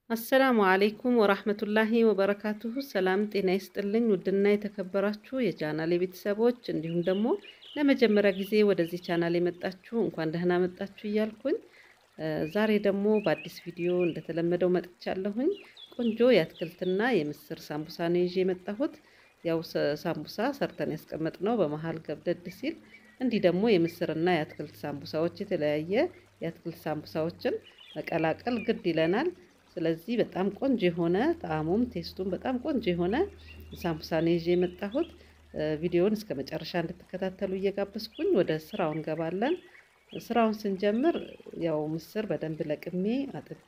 አሰላሙ አሌይኩም ወራህመቱላሂ ወበረካቱሁ። ሰላም ጤና ይስጥልኝ። ውድና የተከበራችሁ የቻናል ቤተሰቦች እንዲሁም ደግሞ ለመጀመሪያ ጊዜ ወደዚህ ቻናል የመጣችሁ እንኳን ደህና መጣችሁ እያልኩኝ ዛሬ ደግሞ በአዲስ ቪዲዮ እንደተለመደው መጥቻለሁኝ። ቆንጆ የአትክልትና የምስር ሳምቡሳ ነው ይዤ የመጣሁት። ያው ሳምቡሳ ሰርተን ያስቀመጥነው በመሀል ገብደድ ሲል እንዲህ ደግሞ የምስርና የአትክልት ሳምቡሳዎች የተለያየ የአትክልት ሳምቡሳዎችን መቀላቀል ግድ ይለናል። ስለዚህ በጣም ቆንጆ የሆነ ጣዕሙም ቴስቱም በጣም ቆንጆ የሆነ ሳምቡሳ ነው ይዤ የመጣሁት። ቪዲዮውን እስከ መጨረሻ እንድትከታተሉ እየጋበዝኩኝ ወደ ስራው እንገባለን። ስራውን ስንጀምር ያው ምስር በደንብ ለቅሜ አጥቤ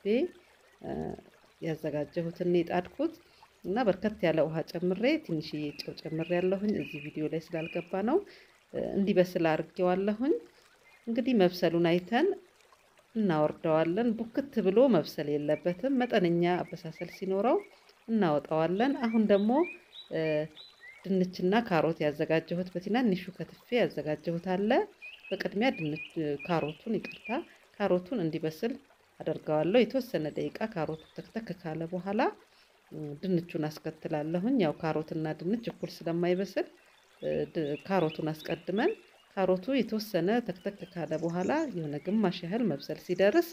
ያዘጋጀሁትን የጣድኩት እና በርከት ያለ ውሃ ጨምሬ ትንሽዬ ጨው ጨምሬ ያለሁኝ እዚህ ቪዲዮ ላይ ስላልገባ ነው። እንዲበስል አድርጌዋለሁኝ። እንግዲህ መብሰሉን አይተን እናወርደዋለን። ቡክት ብሎ መብሰል የለበትም። መጠነኛ አበሳሰል ሲኖረው እናወጣዋለን። አሁን ደግሞ ድንችና ካሮት ያዘጋጀሁት በትናንሹ ከትፌ ያዘጋጀሁት አለ። በቅድሚያ ድንች ካሮቱን ይቅርታ፣ ካሮቱን እንዲበስል አደርገዋለሁ። የተወሰነ ደቂቃ ካሮቱ ተክተክ ካለ በኋላ ድንቹን አስከትላለሁኝ። ያው ካሮትና ድንች እኩል ስለማይበስል ካሮቱን አስቀድመን ካሮቱ የተወሰነ ተክተክ ካለ በኋላ የሆነ ግማሽ ያህል መብሰል ሲደርስ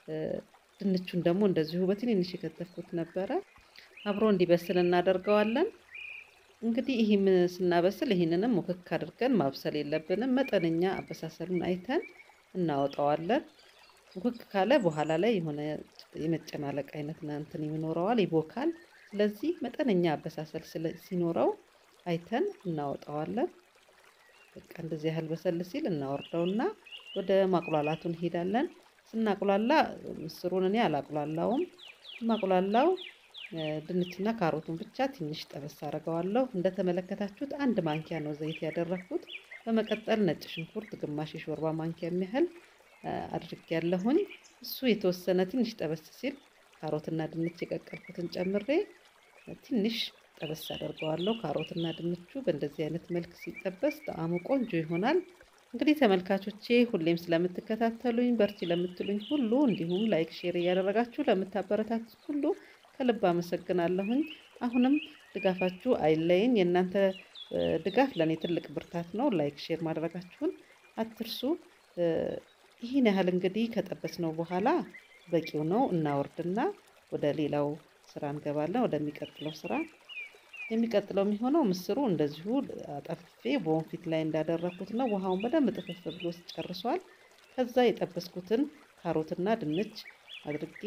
ድንቹን ደግሞ እንደዚሁ በትንንሽ የከተፍኩት ነበረ አብሮ እንዲበስል እናደርገዋለን። እንግዲህ ይህም ስናበስል ይህንንም ሙክክ አድርገን ማብሰል የለብንም። መጠነኛ አበሳሰሉን አይተን እናወጣዋለን። ሙክክ ካለ በኋላ ላይ የሆነ የመጨማለቅ አይነት እንትን ይኖረዋል፣ ይቦካል። ስለዚህ መጠነኛ አበሳሰል ሲኖረው አይተን እናወጣዋለን። በቃ እንደዚህ ያህል በሰል ሲል እናወርደውና ወደ ማቁላላቱ እንሄዳለን። ስናቁላላ ምስሩን እኔ አላቁላላውም። ማቁላላው ድንችና ካሮቱን ብቻ ትንሽ ጠበስ አድርገዋለሁ። እንደተመለከታችሁት አንድ ማንኪያ ነው ዘይት ያደረኩት። በመቀጠል ነጭ ሽንኩርት ግማሽ የሾርባ ማንኪያ የሚያህል አድርጌያለሁኝ። እሱ የተወሰነ ትንሽ ጠበስ ሲል ካሮትና ድንች የቀቀልኩትን ጨምሬ ትንሽ ጠበስ አደርገዋለሁ። ካሮትና ድንቹ በእንደዚህ አይነት መልክ ሲጠበስ ጣዕሙ ቆንጆ ይሆናል። እንግዲህ ተመልካቾቼ ሁሌም ስለምትከታተሉኝ በርቺ ለምትሉኝ ሁሉ እንዲሁም ላይክ፣ ሼር እያደረጋችሁ ለምታበረታቱት ሁሉ ከልብ አመሰግናለሁኝ። አሁንም ድጋፋችሁ አይለይን። የእናንተ ድጋፍ ለእኔ ትልቅ ብርታት ነው። ላይክ ሼር ማድረጋችሁን አትርሱ። ይህን ያህል እንግዲህ ከጠበስነው በኋላ በቂው ነው። እናወርድና ወደ ሌላው ስራ እንገባለን። ወደሚቀጥለው ስራ የሚቀጥለው የሚሆነው ምስሩ እንደዚሁ አጠፍፌ በወንፊት ላይ እንዳደረኩት ነው። ውሃውን በደንብ ጥፍፍ ብሎ ጨርሷል። ከዛ የጠበስኩትን ካሮትና ድንች አድርጌ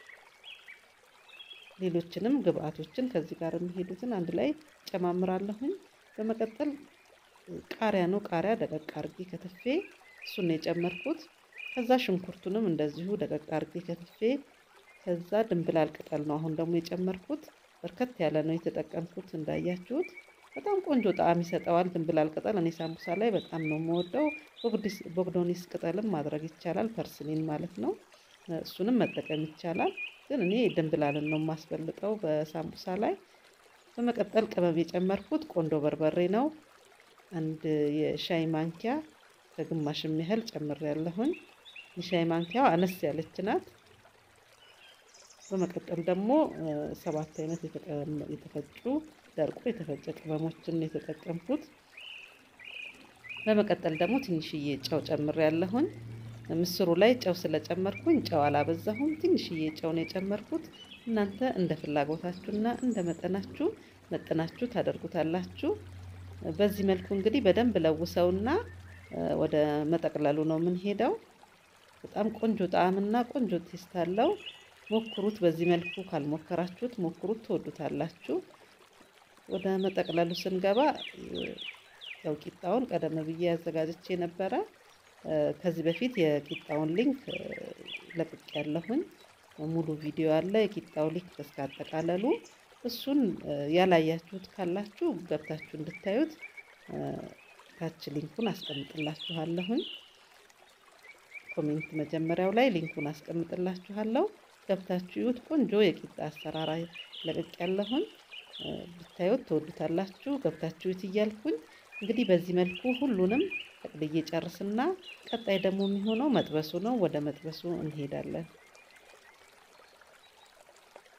ሌሎችንም ግብአቶችን ከዚህ ጋር የሚሄዱትን አንድ ላይ ጨማምራለሁኝ። በመቀጠል ቃሪያ ነው። ቃሪያ ደቀቅ አርጌ ከትፌ እሱን ነው የጨመርኩት። ከዛ ሽንኩርቱንም እንደዚሁ ደቀቅ አርጌ ከትፌ ከዛ ድንብላል ቅጠል ነው አሁን ደግሞ የጨመርኩት። በርከት ያለ ነው የተጠቀምኩት እንዳያችሁት፣ በጣም ቆንጆ ጣዕም ይሰጠዋል። ድንብላል ቅጠል እኔ ሳምቡሳ ላይ በጣም ነው የምወደው። ቦግዶኒስ ቅጠልም ማድረግ ይቻላል፣ ፐርስሊን ማለት ነው። እሱንም መጠቀም ይቻላል፣ ግን እኔ ድንብላልን ነው የማስበልጠው በሳምቡሳ ላይ። በመቀጠል ቅመም የጨመርኩት ቆንዶ በርበሬ ነው። አንድ የሻይ ማንኪያ ከግማሽ ያህል ጨምሬያለሁኝ። የሻይ ማንኪያው አነስ ያለች ናት። በመቀጠል ደግሞ ሰባት አይነት የተፈጩ ደርቆ የተፈጨ ቅመሞችን የተጠቀምኩት። በመቀጠል ደግሞ ትንሽዬ ጨው ጨምር ያለሁኝ። ምስሩ ላይ ጨው ስለጨመርኩኝ ጨው አላበዛሁም። ትንሽዬ ጨው ነው የጨመርኩት። እናንተ እንደ ፍላጎታችሁና እንደ መጠናችሁ መጠናችሁ ታደርጉታላችሁ። በዚህ መልኩ እንግዲህ በደንብ ለውሰውና ወደ መጠቅለሉ ነው የምንሄደው። በጣም ቆንጆ ጣዕምና ቆንጆ ቴስት አለው። ሞክሩት። በዚህ መልኩ ካልሞከራችሁት ሞክሩት፣ ትወዱታላችሁ። ወደ መጠቅለሉ ስንገባ ያው ቂጣውን ቀደም ብዬ ያዘጋጅቼ ነበረ። ከዚህ በፊት የቂጣውን ሊንክ ለቅቅ ያለሁኝ ሙሉ ቪዲዮ አለ። የቂጣው ሊንክ እስከ አጠቃለሉ እሱን ያላያችሁት ካላችሁ ገብታችሁ እንድታዩት ታች ሊንኩን አስቀምጥላችኋለሁኝ። ኮሜንት መጀመሪያው ላይ ሊንኩን አስቀምጥላችኋለሁ። ገብታችሁ ይዩት። ቆንጆ የቂጣ አሰራር ለቅቅ ያለሁኝ ብታዩት ትወዱታላችሁ። ገብታችሁ ይዩት እያልኩኝ እንግዲህ በዚህ መልኩ ሁሉንም ጠቅልዬ ጨርስና ቀጣይ ደግሞ የሚሆነው መጥበሱ ነው። ወደ መጥበሱ እንሄዳለን።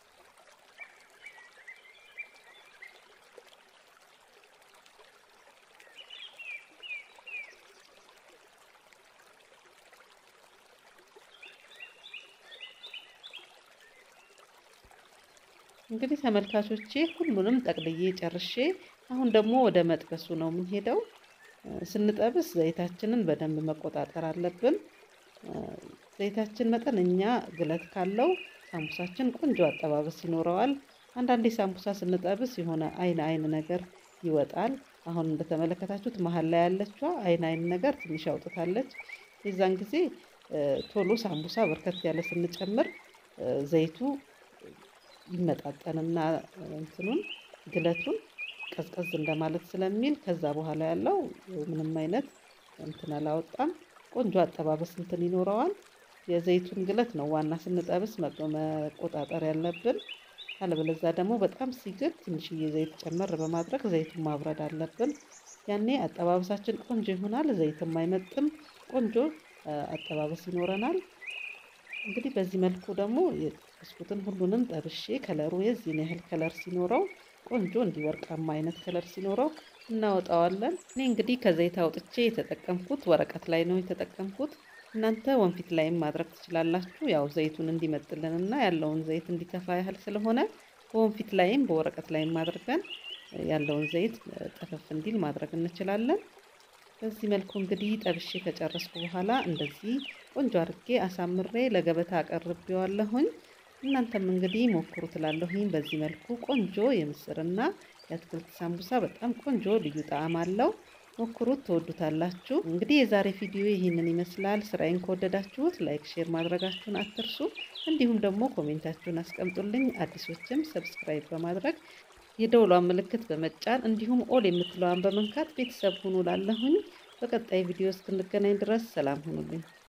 እንግዲህ ተመልካቾቼ ሁሉንም ጠቅልዬ ጨርሼ አሁን ደግሞ ወደ መጥበሱ ነው የምንሄደው። ስንጠብስ ዘይታችንን በደንብ መቆጣጠር አለብን። ዘይታችን መጠነኛ ግለት ካለው ሳምቡሳችን ቆንጆ አጠባበስ ይኖረዋል። አንዳንዴ ሳምቡሳ ስንጠብስ የሆነ አይን አይን ነገር ይወጣል። አሁን እንደተመለከታችሁት መሀል ላይ ያለችዋ አይን አይን ነገር ትንሽ አውጥታለች። የዛን ጊዜ ቶሎ ሳምቡሳ በርከት ያለ ስንጨምር ዘይቱ ይመጣጠንና እንትኑን ግለቱን ቀዝቀዝ እንደማለት ስለሚል ከዛ በኋላ ያለው ምንም አይነት እንትን አላወጣም። ቆንጆ አጠባበስ እንትን ይኖረዋል። የዘይቱን ግለት ነው ዋና ስንጠብስ መቆጣጠር ያለብን። አለበለዛ ደግሞ በጣም ሲግል ትንሽዬ ዘይት ጨመር በማድረግ ዘይቱን ማብረድ አለብን። ያኔ አጠባበሳችን ቆንጆ ይሆናል። ዘይትም አይመጥም። ቆንጆ አጠባበስ ይኖረናል። እንግዲህ በዚህ መልኩ ደግሞ የጠበስኩትን ሁሉንም ጠብሼ ከለሩ የዚህን ያህል ከለር ሲኖረው ቆንጆ እንዲህ ወርቃማ አይነት ከለር ሲኖረው እናወጣዋለን። እኔ እንግዲህ ከዘይት አውጥቼ የተጠቀምኩት ወረቀት ላይ ነው የተጠቀምኩት። እናንተ ወንፊት ላይም ማድረግ ትችላላችሁ። ያው ዘይቱን እንዲመጥልንና ያለውን ዘይት እንዲተፋ ያህል ስለሆነ በወንፊት ላይም በወረቀት ላይም አድርገን ያለውን ዘይት ጠፈፍ እንዲል ማድረግ እንችላለን። በዚህ መልኩ እንግዲህ ጠብሼ ከጨረስኩ በኋላ እንደዚህ ቆንጆ አድርጌ አሳምሬ ለገበታ አቀርቤዋለሁኝ። እናንተም እንግዲህ ሞክሩ ትላለሁኝ። በዚህ መልኩ ቆንጆ የምስርና የአትክልት ሳምቡሳ በጣም ቆንጆ ልዩ ጣዕም አለው። ሞክሩት፣ ትወዱታላችሁ። እንግዲህ የዛሬ ቪዲዮ ይህንን ይመስላል። ስራዬን ከወደዳችሁት ላይክ፣ ሼር ማድረጋችሁን አትርሱ። እንዲሁም ደግሞ ኮሜንታችሁን አስቀምጡልኝ። አዲሶችም ሰብስክራይብ በማድረግ የደውሏን ምልክት በመጫን እንዲሁም ኦል የምትለዋን በመንካት ቤተሰብ ሁኑ ላለሁኝ። በቀጣይ ቪዲዮ እስክንገናኝ ድረስ ሰላም ሁኑልኝ።